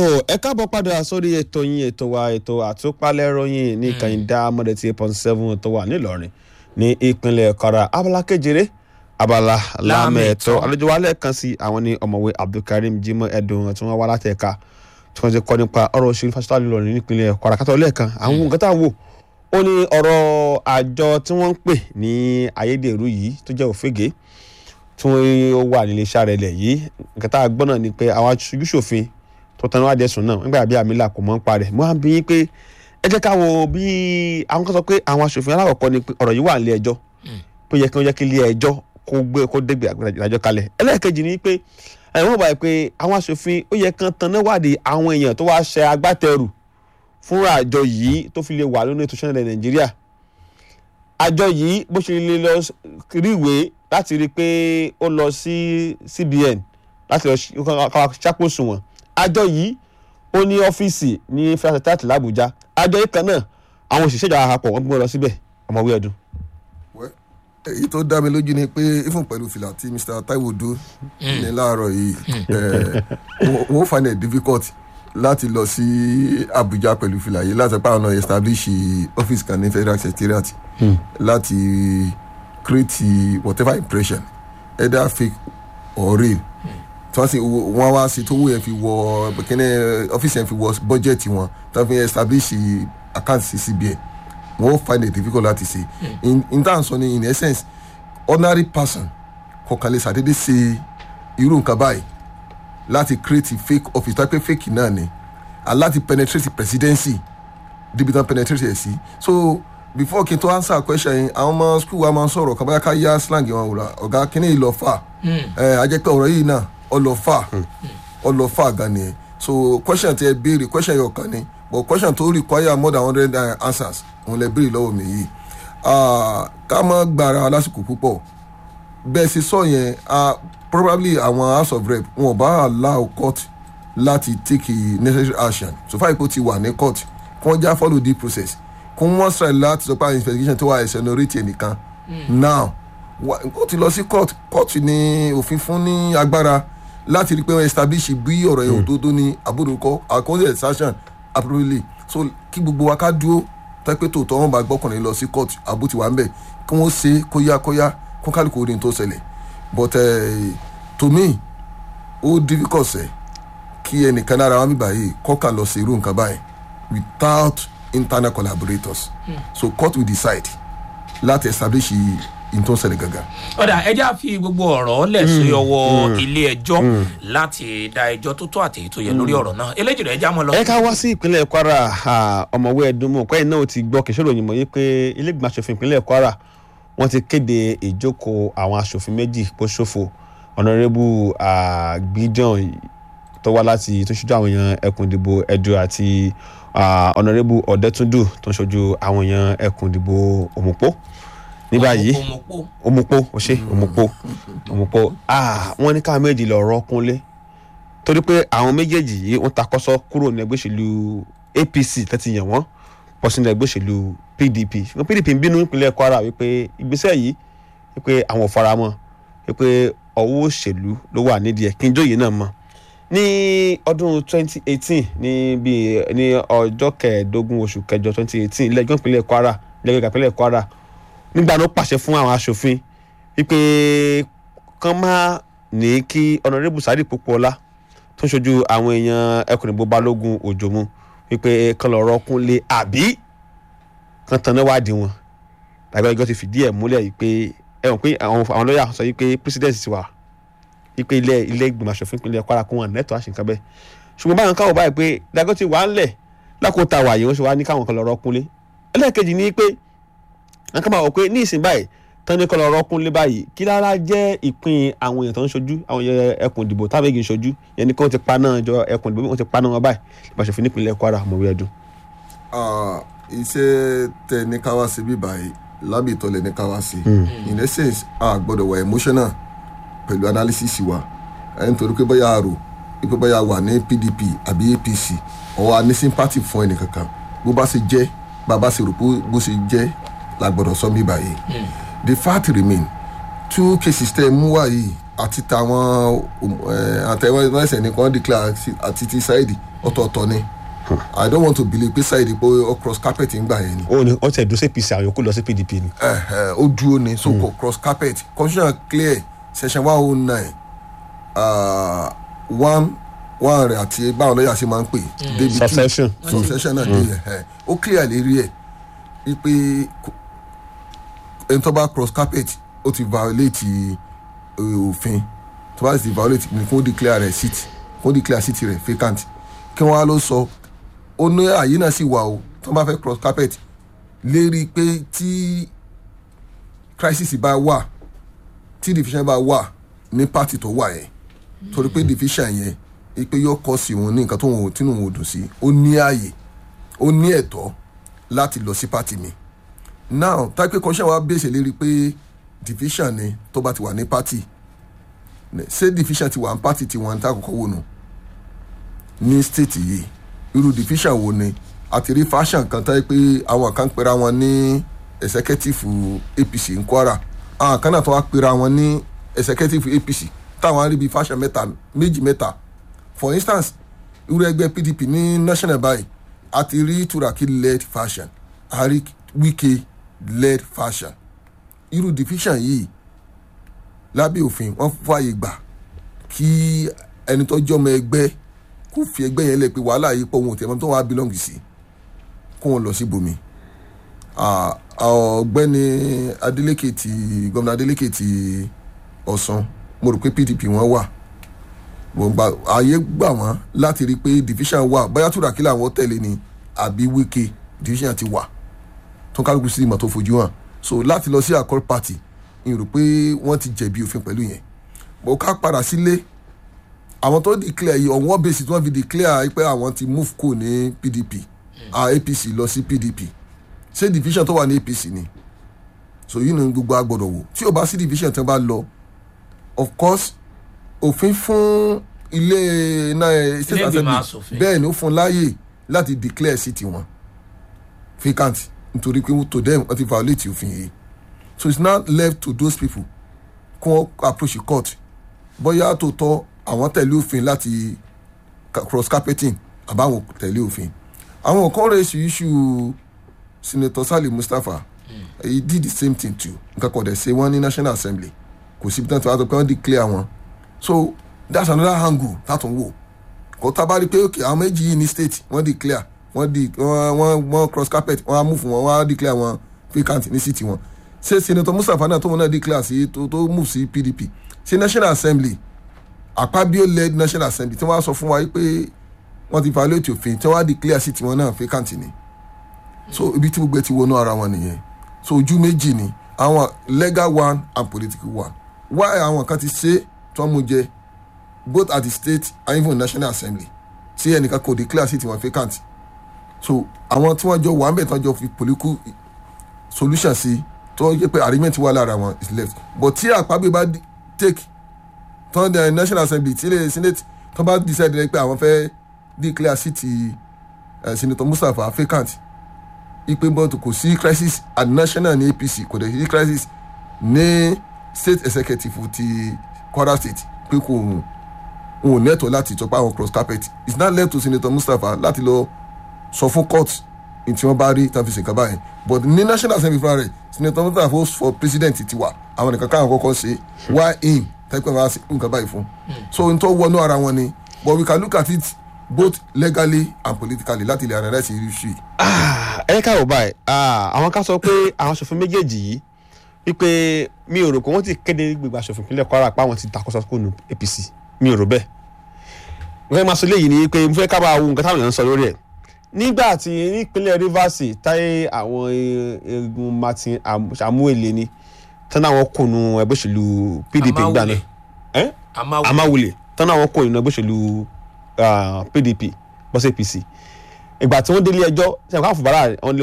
ẹ káàbọ̀ padà sórí ètò yín ètò wa ètò àtúpalẹ̀ ròyìn ní kànìdá mọ́dẹ̀tì eight point seven tó wà nílọrin ní ìpínlẹ̀ kwara abala kejìlé abala lámẹ̀ẹ́tọ́ àlejò wa lẹ́ẹ̀kan sí àwọn ní ọ̀mọ̀wé abdulkareem jimoh ẹ̀dùn tí wọ́n wá láti ẹ̀ka tí wọ́n ti kọ́ nípa ọ̀rọ̀ òṣèlú fásitì nílọrin nípínlẹ̀ kwara kátó lẹ́ẹ̀kan àwọn nǹkan tá à ń wò ó ní ọ̀rọ̀ àjọ tí wọ́n ń pè ní ayédèrú yìí tó jẹ́ òfégè tí wọ́n wà nílé iṣẹ́ rẹ̀ lẹ̀ yìí nǹkan tá a gbọ́ náà ni pé àwọn aṣojú ṣòfin tó tanú wá dẹ̀sùn náà nígbà bí àmì là kò mọ́ ń parẹ́ mo á bí yín pé ẹ jẹ́ ká wo bí àwọn kan sọ pé àwọn aṣòfin aláwọ̀kọ́ ni pé ọ̀rọ̀ yìí wà nílé ẹjọ́ pé yẹ kí wọ́n jẹ́ kí ilé ẹjọ́ kó gbé kó dégbè ìdájọ́ kalẹ̀ ẹlẹ́ẹ̀kejì ni pé ẹ̀wọ̀n báyìí pé àwọn aṣòfin ó yẹ kán tanná wádìí àwọn èèyàn tó wá ṣe agbátẹrù fúnra àjọ yìí tó fi lè wà lónìí ètò ìṣẹ́nilẹ̀ nàìjíríà àjọ yìí bó ṣe lè lọ rí ìwé láti rí i pé ó lọ sí cbn láti lọ ṣàkóso wọn àjọ yìí ó ní ọ́fíìsì ní federal secretariat làbújá àjọ yìí kan náà àwọn òṣìṣẹ́ ìjọba àpapọ̀ wọ́n gbé wọn lọ síbẹ̀ ọmọwé ọdún. èyí tó dá mi lójú ni pé even pẹ̀lú fìlà tí mr taiwo dó ní láàárọ̀ yìí wọ́n find it difficult láti lọ sí abuja pẹ̀lú fìlà yìí láti pa ọ̀nà establish office kan ní federal secretariat láti create whatever impression either fake or real tí wọ́n sì wọ́n wá sí tó wó yẹn fi wọ kíní ọ́fíìsì yẹn fi wọ bọ́jẹ̀tì wọn tí wọ́n fi establish account sí cbn wọ́n find it difficult láti ṣe in in terms of in essence ordinary person kọ̀ọ̀kan lè ṣàdédé ṣe irú nǹkan báyìí láti create fake office tó pé fake náà ni and láti penetrate presidency débi tán penetrate ẹ̀ sí so before kí n tó answer question yìí àwọn ọmọ school wa máa ń sọ̀rọ̀ kan báyà ká yá slang wọn wò la ọ̀gá kíní yìí lọ fà ẹ̀ a jẹ́ pé ọ̀rọ̀ yìí náà ọlọ́fà ọlọ́fà gan ni so question tí ẹ béèrè question yóò kàn ní but question tó require more than hundred uh, answers òun lè béèrè lọ́wọ́ mi yìí ká má gbára lásìkò púpọ̀ bẹ́ẹ̀ sì sọ yẹn probably àwọn house of rep wọn ò bá allow court láti take necessary action so far ipò ti wà ní court kí wọ́n já follow the process kí wọ́n strike láti sọ pé àwọn investigation tó wà ẹ̀sẹ̀ lórí tiẹ̀ nìkan now ó ti lọ sí court court ní òfin fún ní agbára láti rí i pé wọ́n establish bí ọ̀rọ̀ yẹn òdodo ní àbúrò àkọsílẹ̀ extraction appropriately so kí gbogbo wa ká dúró tẹ́pẹ́ tòótọ́ wọn bá gbọ́kànlé lọ sí court àbó ti wà ń bẹ̀ kí wọ́n ṣe kóyákóyá kó kálukú orin tó ṣẹlẹ̀ but uh, to me ó difficult sẹ́ kí ẹnìkan lára wọn bíbá yìí kọ́ka lọ sí irú nǹkan báyìí without internal collaborators mm. so court will decide láti establish ìtò ṣẹlẹ̀ gangan. ọ̀dà ẹja fi gbogbo ọ̀rọ̀ lẹ̀ sí ọwọ́ ilé ẹjọ́ láti da ẹjọ́ tó tó àti èyí tó yẹ lórí ọ̀rọ̀ náà eléjì rẹ̀ ẹja mọ́ lọ. ẹ ká wá sí ìpínlẹ̀ kwara ọmọwé ẹdùnmọ̀ pẹ́yìn náà ti gbọ́ kìsọ́ ròyìn mọ́ yí pé ilé ìgbìmọ̀ asòfin ìpínlẹ̀ kwara wọ́n ti kéde ìjókòó àwọn asòfin méjì kó ṣòfò ọ̀nàrẹ́bù gbídàn tó wá láti tó ṣojú àwọn èèyàn ẹkùn ìdìbò ẹdù àti ọ̀nàrẹ́bù ọ̀dẹ́túndù tó ń ṣojú àwọn èèyàn ẹkùn ìdìbò òmùpó ní báyìí òmùpó ó ṣe òmùpó òmùpó wọ́n ní káwọn méjì lọ rọ́ kúnlé torí pé àwọn méjèèjì yìí wọ́n takọ́sọ́ kúrò ní ẹgbẹ́ òṣèlú apc tẹ́tí yàn wọ́n pọ̀ sínú ẹgbẹ́ òṣèlú pdp ṣùgbọ́n pdp ń bínú ìpínlẹ̀ kwara wípé ìgbésẹ̀ yìí wípé àwọn ò faramọ́ wípé ọwọ́ òṣèlú ló wà nídìí ẹ̀ kí n jóye náà mọ́ ní ọdún 2018 ní bíi ní ọjọ́ kẹẹ̀ẹ́dógún oṣù kẹjọ 2018 ilé ẹjọ́ ìpínlẹ̀ kwara ilé ẹjọ́ ìpínlẹ̀ kwara nígbà ló pàṣẹ fún àwọn aṣòfin wípé kán má ní kí ọ̀nàrẹ́bù sáré pópóọlá tó ń ṣojú àwọn èèyàn ẹkùn ìbò balógun òjòmú wípé kán lọ rọ́kún lé àbí kán tanná wádìí wọn tàbí ẹjọ́ ti fìdí ẹ̀ múlẹ̀ wípé ẹ mọ̀ pé àwọn lọ́ọ̀yà sọ wípé president ti wà wípé ilé ilé ìgbìmọ̀ aṣòfin ìpínlẹ̀ kwara kún wọn nẹ́tọ̀ àṣìǹkan bẹ́ẹ̀ ṣùgbọ́n báwọn káwọ̀ báyìí pé dágọ́ ti wà ń lẹ̀ lákòóta wàyí wọ́n ṣe wá ní káwọn kan lọ rọ́kún lé ẹlẹ́ẹ̀kejì ni pé wọn kàn máa wọ pé ní ìsìn báyìí tán ní kọlọ ọrọkùn lé báyìí kí lára jẹ́ ìpín àwọn èèyàn tó ń ṣojú àwọn ẹkùn ìdìbò táwọn èèyàn ń ṣojú yẹn ni kí wọ́n ti pa náà jọ ẹkùn ìdìbò wọ́n ti pa náà wọn báyìí ìbáṣepọ̀ nípìnlẹ̀ kwara mọ̀wé ẹ̀dùn. iṣẹ́ tẹ ní káwá sí bí báyìí lábì ìtọ́lẹ̀ ní káwá sí in essence a gbọ́dọ̀ wà emotional pẹ̀lú analysis wa nítorí pé bóyá àrò pé bóyá wà ní pdp àbí apc ọ̀ wà ní sympathy fún ẹnìkankan bó bá ṣe jẹ́ bàbá ṣe rò bó ṣe jẹ́ la gbọdọ̀ sọ mí báyìí the fact remain two cases tẹ mú wá yìí àti tàwọn àtẹwẹsẹ nìkan declare sí- àti ti Saidi ọ̀tọ̀ọ̀tọ̀ ni i don't want to believe pé Saidi pé ó cross carpet ń gbà yẹn ni ó ní wọ́n ti ẹ̀dùn sí apc àwọn yòókù lọ sí pdp ni. Eh, eh, ó dúró ni so kò cross carpet constitution clear section one oh nine one one rẹ̀ àti báwọn lọ́yà ṣe máa ń pè débi two Succession. succession náà dé yẹn ẹ̀ ó clear lérí ẹ̀ wípé kò- ẹni tó bá cross carpet ó ti violate eh, òfin tó bá sì ti violate ni kó declare rẹ̀ seat kó declare seat rẹ̀ vacant kí wọ́n á lọ sọ ó ní àyè náà sì wà o tó bá fẹ́ cross carpet lérí pé tí crisis bá wà tí division bá wà ní party tó wà yẹn torí pé division yẹn ipe yóò kọ́ sí òun ní nǹkan tó wọn ò tínú wọn ò dùn sí ó ní ààyè ó ní ẹ̀tọ́ láti lọ sí party mi now táìpé kọ́ṣẹ́ wa bèsè lérí pé division ni tó bá ti wà ní party ne- ṣé division ti wà ní party tiwọn tá àkọ́kọ́ wò nù ní state yìí irú division wo ni àti rí fashion kan táyé pé àwọn kan pera wọn ní executive apc ní kwara àwọn kan náà tó wá pera wọn ní executive apc táwọn aríbi fashion mẹ́ta méjì mẹ́ta for instance irú ẹgbẹ́ pdp ní national báyìí àti rí turaki led fashion àrí wike led fashion irú division yìí lábẹ́ òfin wọ́n fààyè gbà kí ẹni tó jọmọ ẹgbẹ́ kó fi ẹgbẹ́ yẹn lẹ̀ pé wàhálà yìí pọ̀ wọn ò tẹ̀ mọ́ tó wọn á belong sí kó wọn lọ sí bomi Ah, ọ̀gbẹ́ni Adeleke ti gómìnà Adeleke ti Ọ̀ṣun mo rò pé PDP wọn wà mo gba ààyè gbà wọ́n láti rí i pé division wà bóyá túràkì làwọn tẹ̀lé ni àbí Wike division ti wà tó kálukú sí ìmọ̀ tó fojú hàn so láti lọ sí accord party n rò pé wọ́n ti jẹ̀bi òfin pẹ̀lú yẹn mo ká padà sílé àwọn tó declare yìí on what basis wọ́n fi declare pé àwọn ti move kù ní PDP ah, APC lọ sí PDP ṣé division tó wà ní APC ni so yìí ni gbogbo agbọ́dọ̀ wò tí o bá sí division tí wọ́n bá lọ of course òfin fún ilé náà state Ilé ìgbìmọ̀ assembly aṣòfin. bẹ́ẹ̀ ni ó fún láàyè láti declare sí tiwọn vacant nítorí pé to them wọ́n ti violate òfin yìí so it's now left to those people kó approach the court bóyá tó tọ́ àwọn tẹ̀lé òfin láti ca- cross carpeting àbáwọn tẹ̀lé òfin àwọn kan raise issue senator sali mustapha he did the same thing too nǹkan kan dẹ̀ ṣe wọ́n ní national assembly kò síbi tán tí wọ́n á sọ pé wọ́n declare wọn so that's another angle tátún wò kò tá a bá rí i pé ok àwọn méjì yìí ní state wọ́n declare wọ́n di wọ́n wọ́n wọ́n cross carpet wọ́n á move wọn wọ́n á declare wọn vacant ní city wọn ṣé senator mustapha náà tóun náà declare sí tó tó move sí pdp ṣé national assembly àpábíó led national assembly tí wọ́n á sọ fún wa yìí pé wọ́n ti violate òfin tí wọ́n á declare sí tiwọn náà vacant ni so ibi tí gbogbo ẹ ti wọnú ara wọn nìyẹn so ojú méjì ni àwọn legal one and political one why àwọn kan ti ṣe tí wọ́n mú jẹ both at the state and even national assembly tí ẹnìkan kò declare sí tiwọn vacant so àwọn tí wọ́n jọ wà ń bẹ̀ tí wọ́n jọ fi political solution sí tó yẹ pé arrangement wà lára wọn is left but tí àpábí bá di- take tán the national assembly tí ilé senate tán bá decide rẹ pé àwọn fẹ́ declare sí ti uh, senator mustapha vacant ipe bọ́ọ̀tù kò sí crisis at national ní apc kò dẹ̀ sí crisis ní state executive ti kwara state pé kò wọn ò nẹ́tọ̀ láti ìjọba àwọn cross carpet it's not left to senator mustapha láti lọ sọ fún court ní tí wọ́n bá rí tán fi ṣèkà báyìí but ní national assembly fúnra rẹ̀ senator mustapha ó for president ti wà àwọn nìkan káwọn kọ́kọ́ ṣe why in tẹ́pẹ́ máa ṣe nǹkan báyìí fún so n tó wọnú ara wọn ni but we can look at it both legally and politically láti lè analyse issue yìí. ẹ ká wò báyìí ah, àwọn ká sọ pé àwọn aṣòfin méjèèjì yìí wípé mi ò rò pé wọ́n ti kéde gbogbo aṣòfin ìpínlẹ̀ kwara pa àwọn ti takọ́sọ́ kó nu apc mi ò rò bẹ́ẹ̀ mo fẹ́ máa sọ léyìí ni pé mo fẹ́ ká bá wo nǹkan táwọn èèyàn ń sọ lórí ẹ̀ nígbà tí nípínlẹ̀ rivers táyé àwọn egun martin Am- samuel ni tán àwọn kò nu ẹgbẹ́ òṣèlú pdp gbà náà ẹ́ amáwò amáwulẹ̀ tán àwọn kò nu ẹgbẹ́ òṣèlú ah, pdp bọ́sẹ̀ apc ìgbà tí wọ́n délé ẹjọ́ ṣe àwọn àfùbárà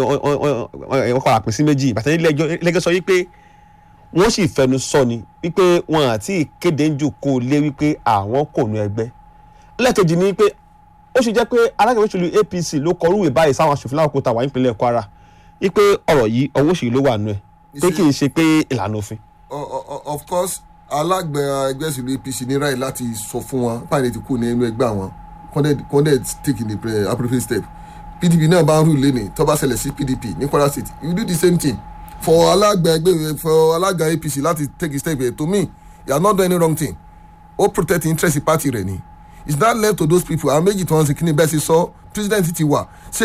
wọ́n kọ́ àpín sí méjì ìgbà tí wọ́n délé ẹjọ́ ẹlẹ́gẹ́ sọ wípé wọ́n sì fẹnu sọ ni wípé wọn àti ìkéde ń jòkó lé wípé àwọn kò nu ẹgbẹ́ lẹ́ẹ̀kejì ni wípé ó ṣe jẹ́ pé alága òṣèlú apc ló kọ orúwé báyìí sáwọn aṣòfin láwọn kó ta wà nípínlẹ̀ kwara wípé ọ̀rọ̀ yìí ọwọ́ òṣèlú ló wà nù ẹ̀ pé kì í ṣe pé ìlànà òfin. o- o- o- of course alágbẹ̀ ẹgbẹ́ ìṣèlú apc ní ráì láti sọ fún wọn báyìí ti kú ní inú ẹgbẹ́ àwọn kọ́ndẹ̀ take the pre- appropriate step pdp náà bá ń rú lẹ́nìí tó bá ṣẹlẹ̀ sí pdp ní kwara state you do the same thing for alágbẹ̀ ẹgbẹ́ for alága apc láti take a step to me you are not doing any wrong thing ó protect interest party rẹ̀ ni it's not left to those people àwọn méjì tí wọ́n ń sìn kí ni bẹ́ẹ̀ ṣe sọ president ti wà ṣé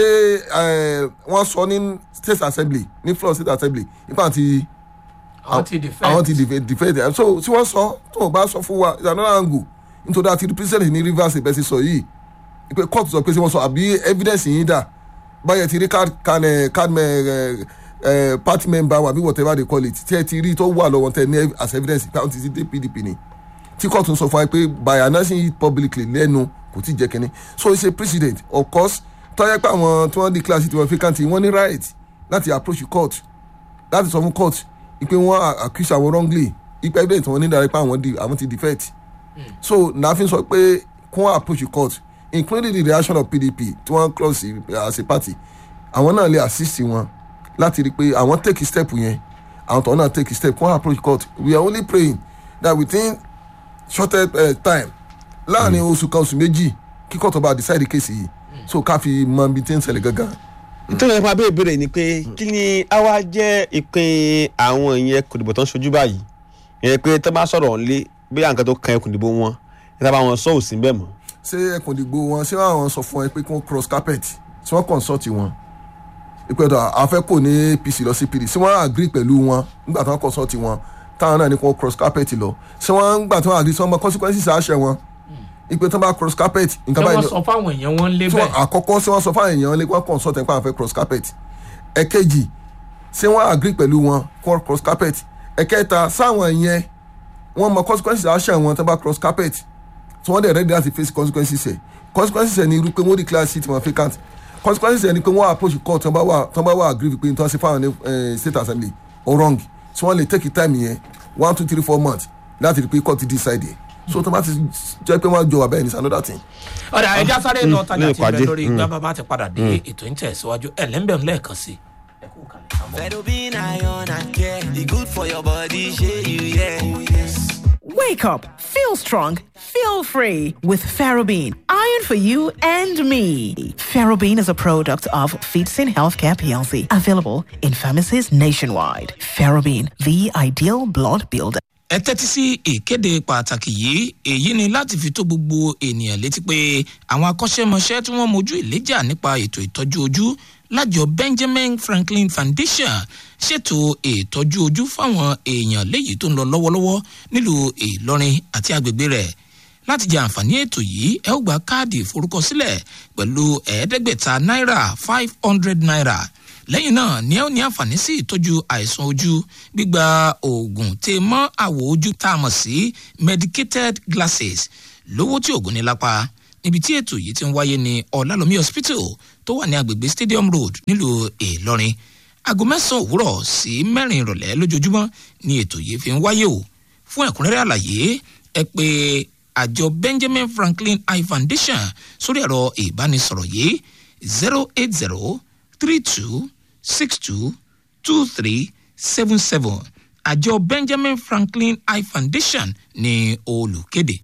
eh, wọ́n sọ ní state assembly ní floor state assembly nípa àti àwọn ti defend àwọn ti defend defend ẹ so tí wọ́n sọ tó o bá sọ fún wa it's another angle nítorí àti president ní rivers ìbẹ́sí sọ yìí pé court sọ pé ṣé wọ́n sọ àbí evidence yìí dà báyẹn ti rí card can ẹ card mẹ ẹ ẹ party member wa àbí whatever they call it tí ẹ ti rí tó wà lọ́wọ́ tẹ ní as evidence pé àwọn ti ti dé pdp ni tí court ń sọ fún wa pé by announcing it publicly lẹ́nu kò tí ì jẹ́ kínní so it's a precedent of course tọ́yẹ́ pé àwọn tí wọ́n di class tí wọ́n fi kàn tí wọ́n ní right láti approach court láti sọ fún court ipe wọn accuse àwọn wrongly ipe evidence wọn ní dára pé àwọn di àwọn ti defect so nàáfin sọ pé kí wọn approach court including the reaction of pdp tí wọn cross as a party àwọn náà lè assist wọn láti rí i pé àwọn take step yẹn àwọn tó náà take step kí wọn approach court we are only praying that within shortest uh, time láàrin oṣù kan oṣù méjì kí court ọba decide case yìí so ká fi mọ ibi tí ń ṣẹlẹ̀ gangan nítorí ẹ̀fọn abẹ́ ìbéèrè ni pé kí ni àwa jẹ́ ìpín àwọn ìyẹn kòdìbò tó ń ṣojú báyìí ìyẹn pé tó bá sọ̀rọ̀ lé bí àǹkan tó kan ẹkùn ìdìbò wọn níta bá wọn sọ òsín bẹ́ẹ̀ mọ́. ṣé ẹkùn ìdìgbò wọn ṣé àwọn sọ fún ẹ pé kí wọn cross carpet ṣé wọn consult wọn ìpẹ́tọ̀ àfẹ́ kò ní apc lọ sí pdp ṣé wọ́n agree pẹ̀lú wọn nígbà tí wọ́n consult wọn táwọn náà ní kí wọ́n cross carpet lọ ṣé wọ́n gbà tí wọ́n agree sọ ọmọ consequences àṣẹ wọn ìpè tí wọ́n bá cross carpet tí nǹkan wọ́n báyìí sọ fáwọn èèyàn wọn lé tí wọ́n bẹ́ẹ̀ àkọ́kọ́ ṣé wọ́n sọ fáwọn èèyàn lé wọ́n consult ẹ̀ pé àwọn fẹ́ cross carpet ẹ̀kejì ṣé wọ́n agree pẹ̀lú wọn kí wọ́n cross carpet ẹ̀kẹta sáwọn yẹn wọ́n mọ consequences àṣẹ wọn tí wọ́n bá cross carpet tí wọ́n dẹ̀ ready láti face consequences ẹ̀ consequences ẹ̀ ni irú pé wọ́n declare seat wọn vacant consequences ẹ̀ ni pé wọ́n approach court tí wọ́n bá wà tí wọ́n bá wà agree pé tí wọ́n ṣe fáwọn ní eh, state assembly or wrong tí wọ́n lè take time yẹn one two three four months láti rí pé court decide ẹ̀ so tí wọ́n bá ti jẹ́ pé wọ́n jọ wà bẹ́ẹ̀ ni it's another thing. ọ̀dà ẹja sáré lọ tajà ní tí ń bẹ ìpàdé. lórí igbá bàbá ti padà dé ètò ń tẹ̀síwájú ẹ̀ lẹ́ńbẹ̀ lẹ́ẹ̀kan sí i. ẹ kú kalẹ̀ ká mọ̀. Fedobin iron and care. The good for your body, shey you yeah. Oh yes. Wake up, feel strong, feel free with Ferrobin. Iron for you and me. Ferrobin is a product of Feetsin Healthcare PLC, available in pharmacies nationwide. Ferrobin, the ideal blood builder. ẹ tẹ́tí sí ìkéde pàtàkì yìí èyí ni láti fi tó gbogbo ènìyàn létí pé àwọn akọ́ṣẹ́mọṣẹ́ tí wọ́n mojú ìléjà nípa ètò ìtọ́jú ojú lájọ benjamin franklin foundation ṣètò ìtọ́jú ojú fáwọn èèyàn léyìí tó ń lọ lọ́wọ́lọ́wọ́ nílùú ìlọrin àti agbègbè rẹ̀ láti jẹ àǹfààní ètò yìí ẹ ó gba káàdì ìforúkọsílẹ̀ pẹ̀lú ẹ̀ẹ́dẹ́gbẹ̀ta náírà five hundred naira lẹ́yìn náà ni ẹ ó ní àǹfààní sí ìtọ́jú àìsàn ojú gbígba oògùn tè mọ́ àwọ̀ ojú tá a mọ̀ sí medicated glasses lówó tí oògùn ní lápá níbi tí ètò yìí ti ń wáyé ní ọ̀làlómi hospital tó wà ní agbègbè stadium road nílùú ìlọrin aago mẹ́sàn-án òwúrọ̀ sí mẹ́rin ìrọ̀lẹ́ lójoojúmọ́ ni ètò yìí fi ń wáyé o fún ẹ̀kúnrẹ́rẹ́ àlàyé ẹ pé àjọ benjamin franklin eye foundation sórí ẹ̀rọ ìbánisọ̀rọ̀ yìí zero eight zero three two six two two three seven seven àjọ benjamin franklin eye foundation ní olùkéde.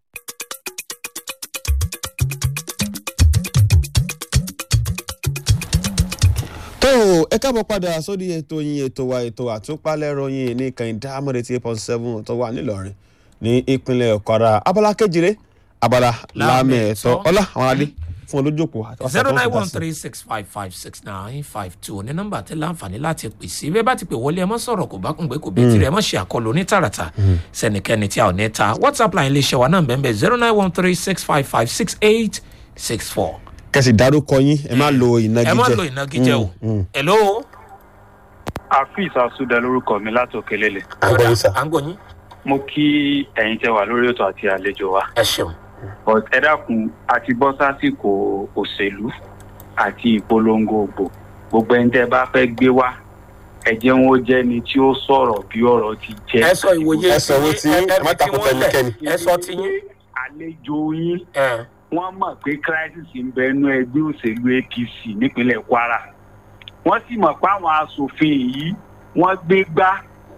tó o ẹ káàbọ̀ padà sórí ètò yín ètò wa ètò àtúpalẹ̀rọ yín ní kẹ́hìndé amọ̀dé tí eight point seven tó wà nílọrin ní ìpínlẹ̀ kwara abala kejìlé abala lámẹ̀ẹ́tọ́ ọlá àwọn adé fún olójókòó àti wàsá zero tó ń nine fìdá one sí. three six five five six nine five two ní nọ́mbà tẹ láǹfààní láti pè sí bẹ́ẹ̀ bá ti pè wọlé ẹ mọ́ sọ̀rọ̀ kò bá kún pé kò bí tirẹ̀ ẹ mọ́ ṣe àkọlù ní tààràtà sẹ́nikẹ́ni tí a ò ní ta whatsapp line lè ṣe wa náà bẹ́ẹ̀ bẹ́ẹ̀ zero nine one three six five five six eight six four. kẹsì dárúkọ yín ẹ má lo ìnagijẹ ẹ má lo ìnagijẹ o hello afis asuda lórúkọ mi láti òkèlélẹ àgbọ̀yìn sà. à ń gbọ́ yín mo kí ẹ̀yin tẹ́ wà lórí ètò àti àlejò wa ẹ ṣeun but ẹ dákun àti bọ́ sásìkò òṣèlú àti ìpolongo ògbò gbogbo ẹni tẹ́ bá fẹ́ gbé wá ẹ jẹ́ wọn ó jẹ́ ni tí ó sọ̀rọ̀ bí ọ̀rọ̀ ti jẹ́. ẹ sọ ìwòye ẹ sọ owó tí yín, ẹ má takò tẹnikẹ́ni. ẹ sọ ti yín àlejò yín ẹ wọ́n mọ̀ pé crisis ń bẹ nú ẹgbẹ́ òṣèlú apc nípínlẹ̀ kwara wọ́n sì mọ̀ pé àwọn asòfin yìí wọ́n gbé gbá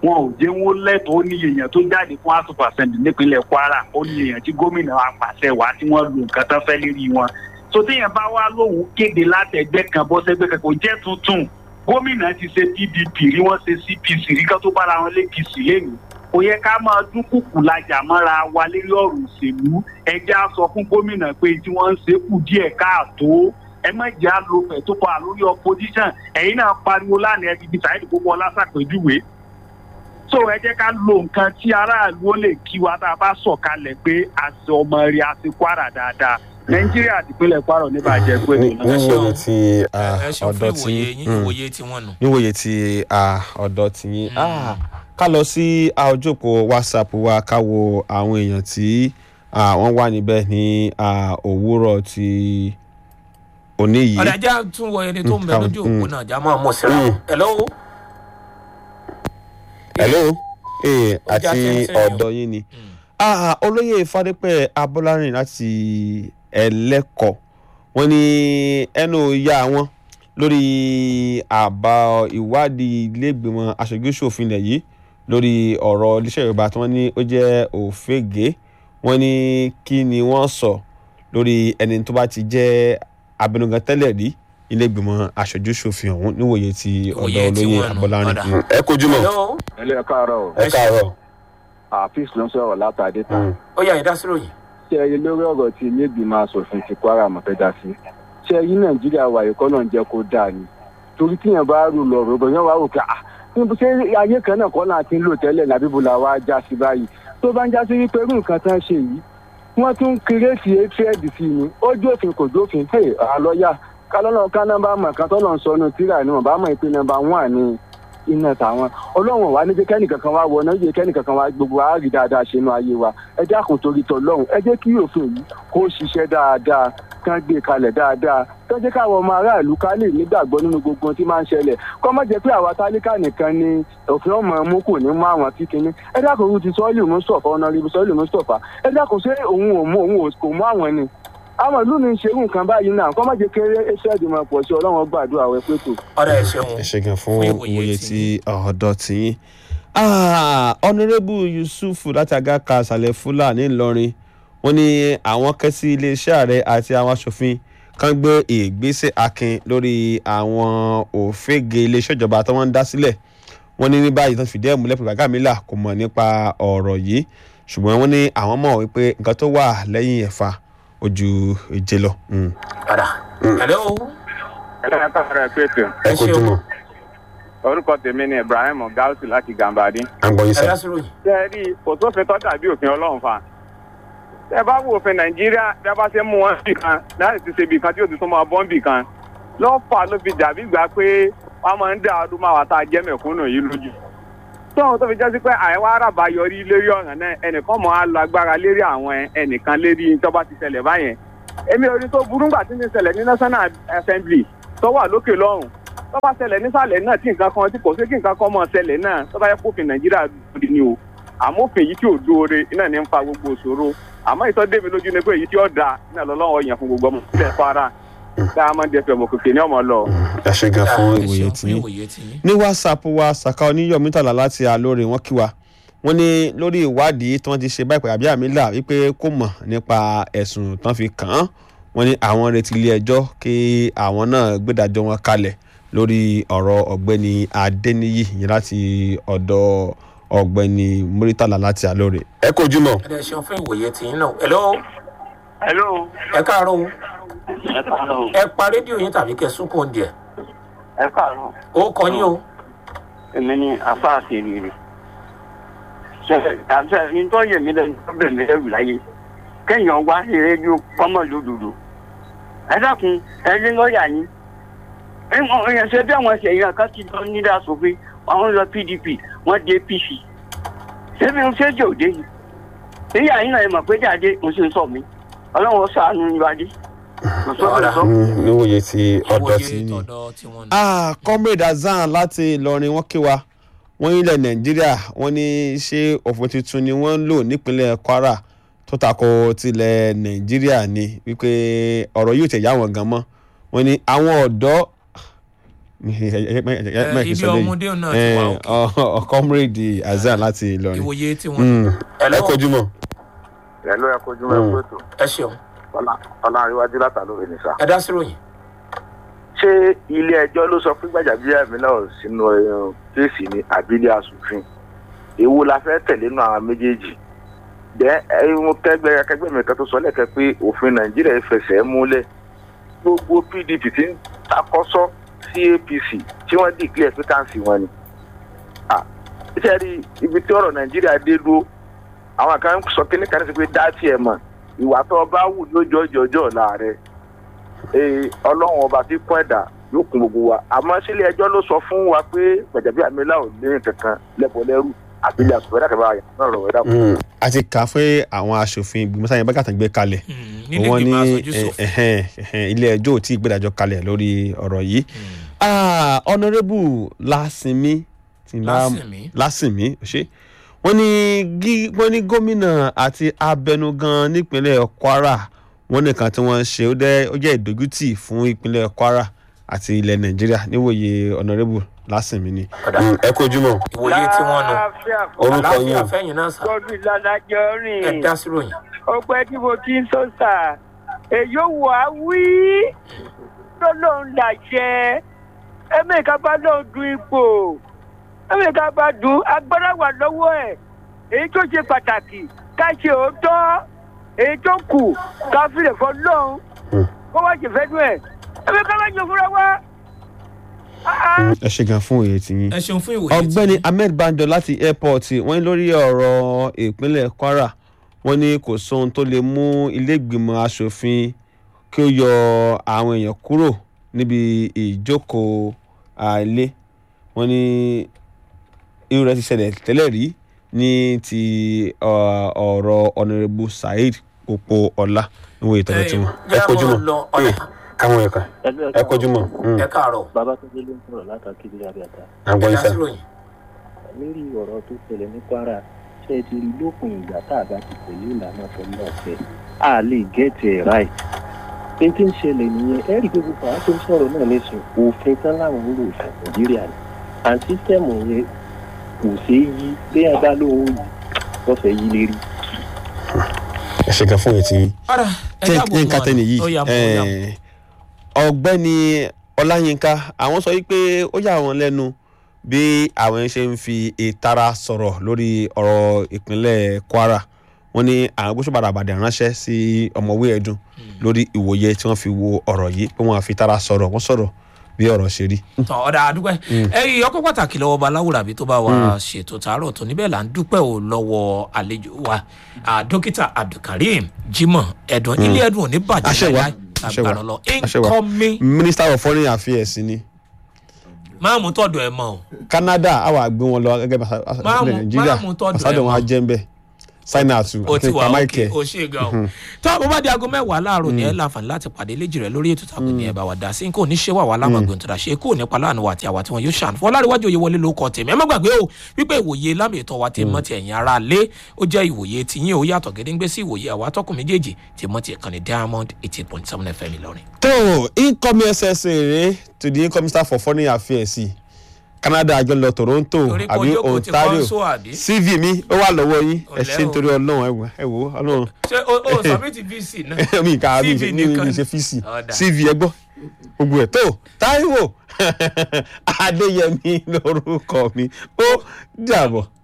wọn ò jẹ́ wọn lẹ́tọ̀ọ́ ó ní èèyàn tó jáde fún house of assembly nípínlẹ̀ kwara ó ní èèyàn tí gómìnà apàṣẹ wá tí wọ́n lo nǹkan tán fẹ́ lérí wọn so téèyàn bá wá lóhùn kéde látẹ̀gbẹ́ kan bọ́ sẹ́gbẹ́ kan kò jẹ́ tuntun gómìnà ti ṣe pdp rí wọ́n ṣe cpc rí kán tó bára wọn lé pc lẹ́nu kò yẹ ká máa dúnkùkù lajà mọ́ra wa lérí ọ̀rọ̀ òṣèlú ẹjẹ́ á sọ fún gómìnà pé tí wọ́n ń ṣe kù díẹ̀ káàtó ẹ má jẹ́ àlòfẹ́ tó pa lórí opposition ẹ̀yin náà pariwo lánàá ẹ ti di sàyẹ́dì gbogbo ọlásàpèjúwe so ẹ jẹ́ ká lo nǹkan tí aráàlú ó lè kí wa tá a bá sọ̀kalẹ̀ pé àṣẹ ọmọ rẹ̀ àti kwara dáadáa nàìjíríà àti ìpínlẹ̀ kwara ò ní bàjẹ́ pé ní nìyẹn. níwòye ti ah, ẹ ṣeun fún ọ̀dọ̀ tí ìwòye yín mm, ìwòye tí wọ́n nù. níwòye ti ah, ọ̀dọ̀ tí yín Ah, ká lọ sí ah, ojú òpó whatsapp wa ká wo àwọn èèyàn tí ah, wọ́n wà níbẹ̀ ní ah, òwúrọ̀ ti òní yìí. ọ̀dà ajá tún wọ ẹni tó ń bẹ Mm, lójú òpó mm. náà já máa mọ̀ síra Mm. hello hello ee Ó já àti kẹ́sẹ́ yẹn o. ọ̀dọ̀ yín ni Ah, olóyè fadépẹ́ abọ́lárìn láti ẹlẹ́kọ̀ wọ́n ní ẹnu ya wọn lórí àbá ìwádìí iléègbìmọ̀ aṣojú-ṣòfin ilẹ̀ yìí lórí ọ̀rọ̀ iléeṣẹ́ yorùbá tí wọ́n ní ó jẹ́ òfégè wọ́n ní kí ni wọ́n sọ lórí ẹni tó bá ti jẹ́ abẹnugan tẹ́lẹ̀ rí iléègbìmọ̀ aṣojú-ṣòfin ọ̀hún níwòye ti ọ̀dọ̀ Ìwòye tí olóyè wọ́n nù, abọ́lárìn. ọ̀dà. Mm, ẹ kojú mọ́ hello ẹlẹ́ ẹ káàárọ̀ o ẹ káàárọ̀. àfíìs ló ń sọ̀rọ̀ látàdé ta Mm. ó yà ìdásírò yìí. ṣé ẹ rí lórí ọ̀rọ̀ tí ilé ìgbìmọ̀ asòfin ti kwara mọ̀ fẹ́ dá sí ṣé ẹ rí nàìjíríà wà yìí kọ́nà ń jẹ́ kó dáa ni torí tíyẹn bá rò lọ rò bẹ̀yẹn wà rò pé ah níbo ṣé ayé kan náà kọ́ náà ti ń lò tẹ́lẹ̀ nàbí bo la wá já sí báyìí tó bá ń já sí wípé irú nǹkan tán ṣe yìí wọ́n tún kírèsì hatred sí ni ó jófin kò jófin hey àlọ́yà kálọ́nà ká nọ́mbà mọ̀ kan tọ́nà ń sọnù tíra ni wọ́n bá mọ̀ pé nọ́mbà wọ́n ní iná tàwọn ọlọ́run wà ní jẹ́ kẹ́nìkankan wá wọ náà jẹ́ kẹ́nìkankan wá gbogbo wa rí dáadáa ṣe inú ayé wa ẹ dákun torí tọlọ́run ẹ jẹ́ kí òfin yìí kó ṣiṣẹ́ dáadáa kán gbé kalẹ̀ dáadáa kán jẹ́ káwọn ọmọ aráàlú ká lè nígbàgbọ́ nínú gbogbo ohun tí máa ń ṣẹlẹ̀ kọ́ má jẹ́ pé àwa tálíkà nìkan ni òfin ọmọ mú kò ní mú àwọn tí kinní ẹ dákun irú ti sọ́ọ́lì mustapha ọ̀nàrẹ́bù sọ́ọ́lì mustapha ẹ dákun ṣé òun ò mú òun kò mú àwọn ni àwọn ìlú mi ń ṣerú nǹkan báyìí náà kọ́ má jẹ́ kéré ẹṣẹ́ ìdìmọ̀ pọ̀ sí ọlọ́run gbàdúrà wẹ pé tó. ọ̀dà ẹ̀ ṣeun ẹ ṣe gan fún Fún ìwòye ìwòye tí tí ọ̀dọ̀ tí yín. ọ̀nàrẹ́bù yusuf láti àgàkà àṣàlẹ̀ fúlàní ìlọrin wọ́n ní àwọn kẹ́ sí iléeṣẹ́ ààrẹ àti àwọn aṣòfin kan gbé ìgbésẹ̀ akin lórí àwọn òfégè iléeṣẹ́ ìjọba tí wọ́n ń dá sílẹ̀ wọ́n ní ní báyìí tó fìdí ẹ̀ múlẹ̀ pé Gàgàmílà kò mọ̀ nípa ọ̀rọ̀ yìí ṣùgbọ́n wọ́n ní àwọn mọ̀ wípé nǹkan tó wà lẹ́yìn ẹ̀fà ojú ìje lọ. Mm. ọ̀dà hello ẹlẹ́ ẹ káàárọ̀ ẹ pé tó ẹ ṣeun orúkọ tèmi ni ibrahim gausu láti gàmbàdì. àgbọ̀yìn sá. ìdásírò yìí. ṣé ẹ rí i kò sófin tó dàbí òfin ọlọ́run fa. ṣé ẹ bá wo òfin nàìjíríà bí a bá ṣe mú wọn bì kan láti ti ṣe bì kan tí yóò ti tún máa bọ́ bì kan lọ́fà ló fi dàbí gbà pé wọ́n máa ń dá ọdún máa wà tá a jẹ́ mẹ̀kúnnù yìí lójú. tóun tó fi jẹ́ sí pé àìwá àràbà yọrí lérí ọ̀ràn náà ẹnìkan mọ̀ á lọ agbára lérí àwọn ẹnìkan lérí tó bá ti ṣẹlẹ̀ báyẹn. èmi ò rí tó burú gbà tí ń ṣẹlẹ̀ ní national assembly tó wà lókè lọ́rùn tó bá ṣẹlẹ̀ nísàlẹ̀ náà tí nǹkan kan tí kò sí kí nǹkan kan mọ̀ ṣẹlẹ̀ náà tó bá yẹ kófin nàìjíríà lòdì ni o àmófin yìí tí ò dóore iná ní ń fa gbogbo òṣòro àmọ́ ìtọ́ débi lójú ni pé èyí tí ó da iná lọ́lọ́wọ́ yẹn fún gbogbo ọmọ ìpínlẹ̀ kwara tá a máa ń dẹfẹ̀ ọmọ kòkè ní ọmọ lọ. ẹ ṣe gan fún ẹ ìwòye ṣeun tí fún yín. ìwòye tí yín. ní whatsapp wa saka oníyọmí tàlà láti àlóore wọn kí wa wọn ní lórí ìwádìí tí wọn ti ṣe báyìí àbí àmìlà wípé kò mọ̀ nípa ẹ̀sùn tán fi kàn án wọn ní àwọn retí ilé ẹjọ́ kí àwọn náà gbẹdàjọ́ wọn kalẹ̀ lórí ọ̀rọ̀ ọ̀gbẹ́ni adéníyì yìí láti ọ̀dọ̀ ọ̀gbẹ́ni muritala láti àlóore. ẹ kò jùmọ̀. ọ̀dà ẹ̀ ṣeun fún ìwòye tí yín náà hello hello ẹ káàárọ̀ o ẹ káàárọ̀ ẹ pa rédíò yín tàbí kẹ súnkún díẹ̀ ẹ káàárọ̀ ó kọ yín o èmi ni afa àṣírí ṣe àṣẹ nítorí yèmí lẹ́nu tó bẹ̀rẹ̀ mi lẹ́rù láyé kéèyàn wá sí rédíò kọ́mọ̀ lódodo ẹ dákun ẹ ní lọ́ọ̀yà yín èèyàn ṣe bí àwọn ṣèyàn kan ti lọ nílẹ̀ asòfin àwọn lọ pdp wọ́n dé apc ṣébi ń ṣèjì òde yìí níyà yín náà ẹ mọ̀ pé jáde mo sì ń sọ mi ọlọ́run ó ṣàánú ìwádìí kò sọ́dọ̀ sọ́. níwòye tí ọ̀dọ̀ tí ìwòye ní. tọ̀dọ̀ tí wọ́n nù. ah comrade azan láti ìlọrin wọn kí wa wọn ilẹ̀ nàìjíríà wọn ní ṣé òfin tuntun ni wọ́n ń lò nípínlẹ̀ kwara tó tako tilẹ̀ nàìjíríà ni wípé ọ̀rọ̀ yóò tẹ̀ yá wọn gan mọ́ wọn ní àwọn ọ̀dọ́ ibi ọmọdé náà ti wà òkè. comrade azan láti Ìlọrin. ìwòye tí wọn. Mm. Hello? ẹ kojú mọ́. ẹ̀lú ẹ kojú mọ́ ẹ̀kú ètò ẹ ṣeun ọlá àríwájú látàlóore ní sá. ẹ dá sí ròyìn. ṣé ilé ẹjọ́ ló sọ pé Gbajabiamila sínú eh, kéèsì ní àbílẹ̀ asòfin èwo la fẹ́ tẹ̀lé nù àwọn méjèèjì jẹ́ ẹ̀hún kẹgbẹ́ akẹgbẹ́ mi kan tó sọ lẹ́kẹ́ pé òfin Nàìjíríà fẹsẹ̀ múlẹ̀ gbogbo PDP ti ń takọ́sọ́ sí APC tí wọ́n dìklẹ̀ pé káǹsì wọn ni. Ah, ṣé ẹ rí ibi tí ọ̀rọ̀ Nàìjíríà dé dúró àwọn kan sọ kí ní kan sí pé dá tiẹ̀ mọ̀ ìwà tó o bá wù lójó ọjọ́ ọ̀la rẹ̀ ee ọlọ́run ọba tí kún ẹ̀dá yóò kún gbogbo wa àmọ́ sílé ẹjọ́ ló sọ fún wa pé Gbajabiamila ò ní kankan lẹ́bọ̀ lẹ́rù àbílẹ̀ àsùnwó ẹ̀dá kẹfà yà náà rọ̀ ẹ̀dá kù. Mm. a ti kà á fún àwọn aṣòfin ìgbìmọ̀ sáyẹn bá kàtà gbé kalẹ̀ nílé wọ́n ní ìgbìmọ̀ aṣojú ṣòfin. ẹ̀hẹ́n, ẹ̀hẹ́n, ilé ẹjọ́ ò tí ì gbẹ́dájọ́ kalẹ̀ lórí ọ̀rọ̀ yìí. Ah, honourable lásìmí tí n bá- Lásìmí. lásìmí ṣe wọ́n ní gí- wọ́n ní gómìnà àti abẹnugan nípínlẹ̀ Kwara wọ́n nìkan tí wọ́n ń ṣe ó dẹ́- ó jẹ́ ìdójútì fún ìpínlẹ̀ Kwara àti ilẹ̀ Nàìjíríà níwòye honourable lásìmí ni. Mm, ẹ kojú mọ́ ìwòye tí wọn nù. orúkọ yín àlàáfíà o. fẹ́yìn náà sà. Godwin Ládàjọ́ ẹ rìn. dá sí ròyìn. Ọpẹ́ tí mo ti ń sọ sà. Èyí ò wá wí. Tó lóun làṣẹ. Ẹ̀mẹ̀ká bá lóun du ipò. Ẹ̀mẹ̀ká bá dùn agbára wà lọ́wọ́ ẹ̀. Èyí tó ṣe pàtàkì ká ṣe òótọ́. Èyí tó kù ká filẹ̀ fọ́ lóun. Kó wá ṣe fẹ́ dùn ẹ̀. Ẹ̀mẹ̀ká bá jọ fúnra wá. Mm, ẹ ṣe gan fún òye tiyín. ẹ ṣeun fún ìwòye tí ọ̀gbẹ́ni ahmed banjo láti airport wọ́n ní lórí ọ̀rọ̀ ìpínlẹ̀ kwara wọ́n ní kò sóhun tó lè mú iléègbìmọ̀ asòfin kí ó yọ àwọn èèyàn kúrò níbi ìjókòó àìlé wọ́n ní irú rẹ̀ ti ṣẹlẹ̀ tẹ́lẹ̀ rí ní ti ọ- ọ̀rọ̀ ọ̀nàrẹ́bù saheed popo ọlá níwọ̀n ìtọ́jú tí wọ́n. ẹ kojú mọ́ lọ ọ̀nà káwọn ẹ̀ka ẹ kojú mọ́ ẹ káàárọ̀ babatunde ló ń sọ̀rọ̀ látàkì ilé abẹ́ta ẹ àgbọ̀n dá ìsà. sí ròyìn. lórí ọ̀rọ̀ tó ṣẹlẹ̀ ní kwara ṣe ti rí lópin ìgbà tá a bá ti tẹ̀lé ìlànà tó ń bọ̀ fẹ́ a lè gẹ́tì ẹ̀ ráì pé tí ń ṣẹlẹ̀ nìyẹn ẹ rí i pé gbogbo àwọn tó ń sọ̀rọ̀ náà lẹ́sùn òfin tán láwọn ń lò fún nàìjíríà ni and sísẹ́mù yẹn kò ṣeé yí léyìn bá lóun yìí wọ́n fẹ́ yí lérí. ẹ ṣe gan fún òye tiyín. ọ̀rà ẹ tẹ dáàbò yínká tẹni yìí ó yà mọ́ ó yà mọ́. eh, ọ̀gbẹ́ni ọláyínká àwọn sọ wípé ó yà wọ́n lẹ́nu bí àwọn ṣe ń fi ìtara sọ̀rọ̀ lórí ọ̀rọ̀ ìpínlẹ̀ kwara wọ́n ní àwọn gbósùbàdà àbàdàn ránṣẹ́ sí ọmọwé ẹ̀dùn lórí ìwòye tí wọ́n fi wo ọ̀rọ̀ yìí pé wọ́n á fi ìtara sọ̀rọ̀ wọ́n sọ̀rọ̀ bí ọ̀rọ̀ ṣe rí. tọ ọ̀dà àdúpẹ́ ẹ̀yìn ọkọ̀ pàtàkì lọ́wọ́ ọba aláwùrábí tó bá wa ṣètò tààrọ̀ tó níbẹ̀ là ń dúpẹ́ ò lọ́wọ́ àlejò wa Ah, dókítà abdulkareem jimoh ẹ̀dùn ilé ẹ̀dùn ò ní bàjẹ́ Àṣẹ wa, láíláí àṣẹ wa, agbára lọ àṣẹ wa. incoming minister of foreign affairs ni máa mú tọ̀dọ̀ ẹ̀ mọ́ o canada àwa gbé wọn lọ gẹ́gẹ́ bí Máa mú- àṣàlẹ̀ nàìjíríà máa mú tọ́jú ẹ̀ àṣàdọ̀ wọn á mọ́. jẹ́ ń bẹ̀ sign out to o ti wà Papa òkè Michael. o ṣe gan o tó àbọ̀ bá di aago mẹ́wàá láàárọ̀ ní ẹ̀ láǹfààní láti pàdé léjì rẹ̀ lórí ètò ìtàkùn ní ẹ̀ bá wa dá sí kò ní ṣe wà wá lámàgbọ̀n tó dà ṣe kò nípa láàánú wa àti àwa tí wọn yóò ṣàn fún ọlárẹ̀wájú òye wọlé ló kọ tèmi ẹ má gbàgbé o wípé ìwòye lámì ètò wa ti mọ́ ti ẹ̀yìn ara lé ó jẹ́ ìwòye tí yín ó yàtọ̀ gédéńgbé sí ìwòye àwa tọkùn méjèèjì ti mọ́ ti ìkànnì diamond eighty point seven fm ìlọrin. tó incoming ssa rèé to the incoming minister for foreign affairs canada àjọ lọ toronto Torí pé àbí ojókòó ti ontario kọ́ńsó àbí? cv mi ó wà lọ́wọ́ yín ẹ Ọ̀lẹ́ ṣe o. nítorí ọlọ́run ẹ wò ẹ wò ọlọ́run ṣé o o submit vc náà mi kà mi CV mi mi nìkan ṣe fíìsì Ọ̀dà. cv ẹ gbọ́ gbogbo ẹ̀ tó táíwò adéyẹmí lórúkọ mi ó dàbọ̀.